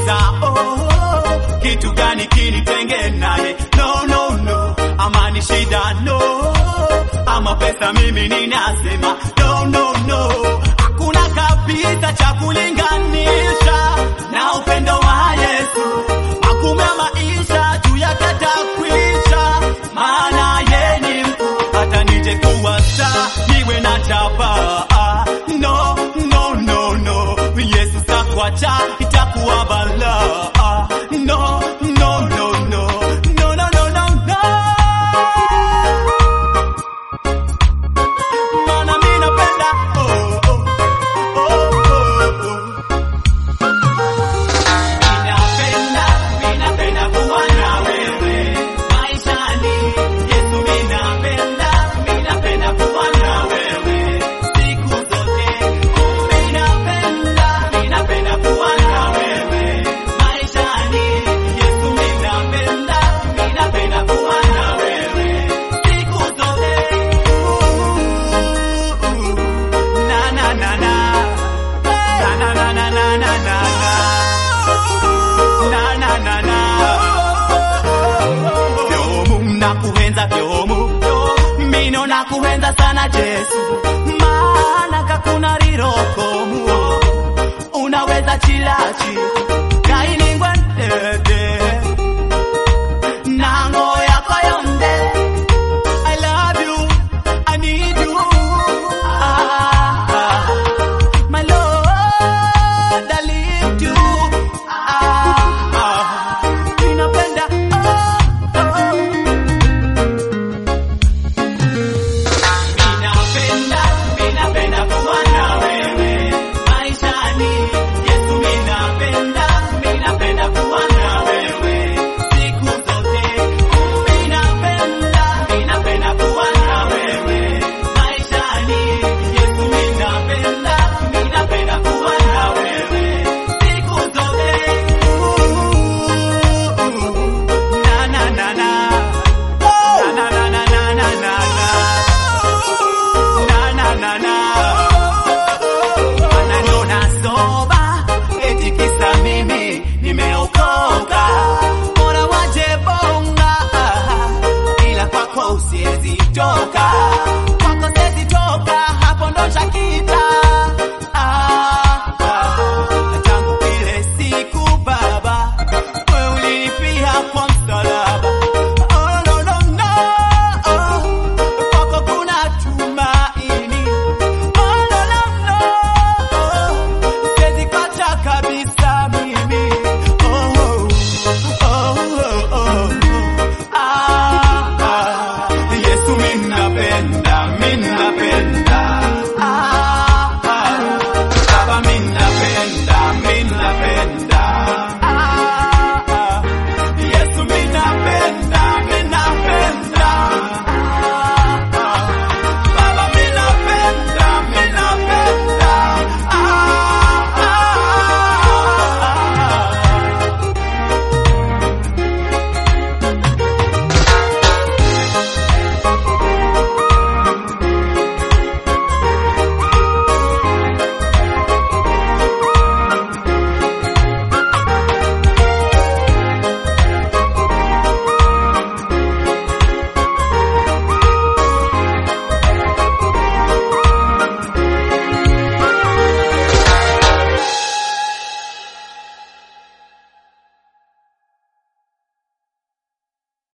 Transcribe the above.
nauliza oh, kitu gani kinitenge naye? No, no, no, ama ni shida no, ama pesa mimi ninasema no, no, no, hakuna kabisa cha kulinganisha na upendo wa Yesu. Magumu ya maisha juu yake atakwisha, maana yeye ni mkuu, hata nije kuwa star niwe na chapa no, no, no, no, Yesu sakwacha itakuwa balaa no, no, no, no, no, no, no, no, no. Maana mimi napenda oh, oh, oh, oh, oh. Ninapenda, ninapenda kuwa na wewe maishani. Yesu, ninapenda, ninapenda kuwa na wewe siku zote. Ninapenda, ninapenda kuwa na wewe maishani. Yesu, ninapenda, ninapenda kuwa na wewe siku zote. Na na na na. Na na na na na na na. Na na na na. Vyomu nakuhenza vyomu mino nakuhenza sana Jesu maana kakuna rirokomu unaweza chilachi